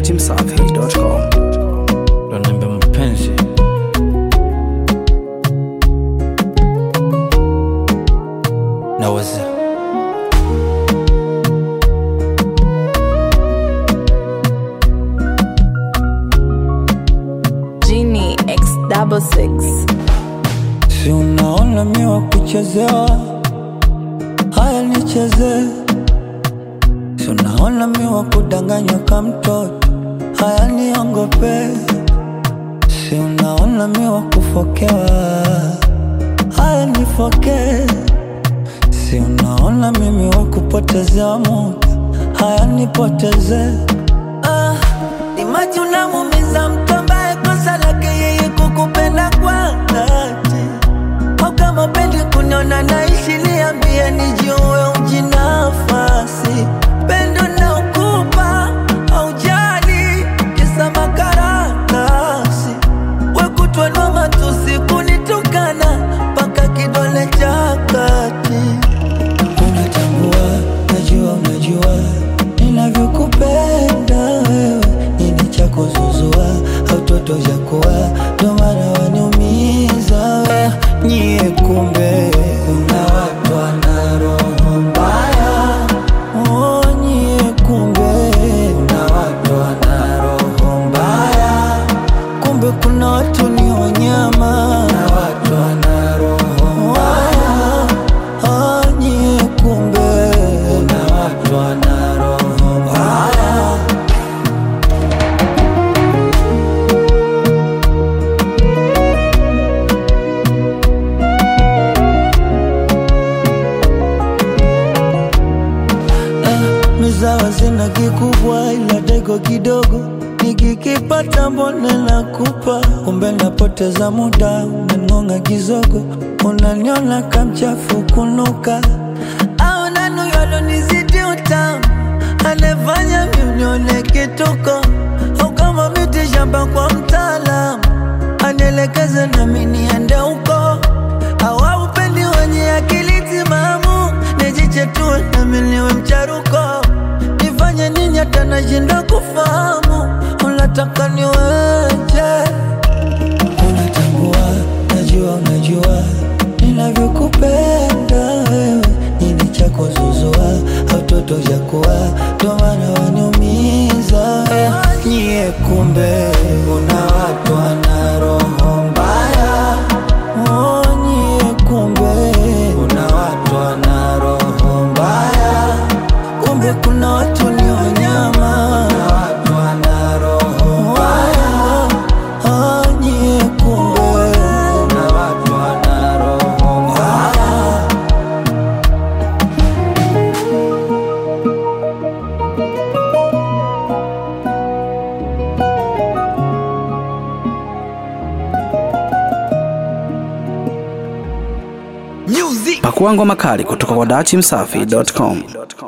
dachimsafi.com. ndo naambia mapenzi naweza Genie X double six. si unaona mi wa kuchezewa haya nicheze si unaona mi wa kudanganywa ka mtoto haya niongope si unaona mi wa kufokewa haya nifoke si unaona mimi wa kupotezewa muda haya nipoteze ah, imaji unamumiza mtu ambaye kosa lake yeye kukupenda kwa dhati au kama pendi kuniona naishi niambie nijue ujinafasi pendo na ukupa aujali kisa makaratasi wekutwanwa matusi kunitukana mpaka kidole cha kati unatambua najua unajua ninavyokupenda wewe nini cha kuzuzua au toto za kuwa ndo maana waniumiza we nyie kumbe una watu wana roho mbaya oh, nyie kumbe una watu wana roho mbaya kumbe kuna watu ni wanyama na watu wana roho mbaya ah, nyie kumbe kuna watu wana roho mbaya mizawa zina kikubwa ila dego kidogo nikikipata mbone nakupa kumbe napoteza muda unangonga kizogo unaniona kamchafu kunuka au nanuyalonizidi utamu anefanya miunione kituko au kama miti shamba kwa mtaalamu anielekeze nami niende huko au upendi wenye akili timamu nijichetua nami niwe mcharuko nifanye nini hata nashinda kufahamu unataka niweje unatambua najua unajua ninavyokupenda wewe nini cha kuzuzua au toto za kuwa ndo maana waniumiza nyie kumbe una watu wana roho mbaya oh, nyie kumbe una watu wana roho mbaya kumbe kuna watu ni wanyama na watu wana roho mbaya ah, nyie kumbe kuna watu wana roho mbaya Pakua ngoma kali kutoka kwa dachimsafi.com.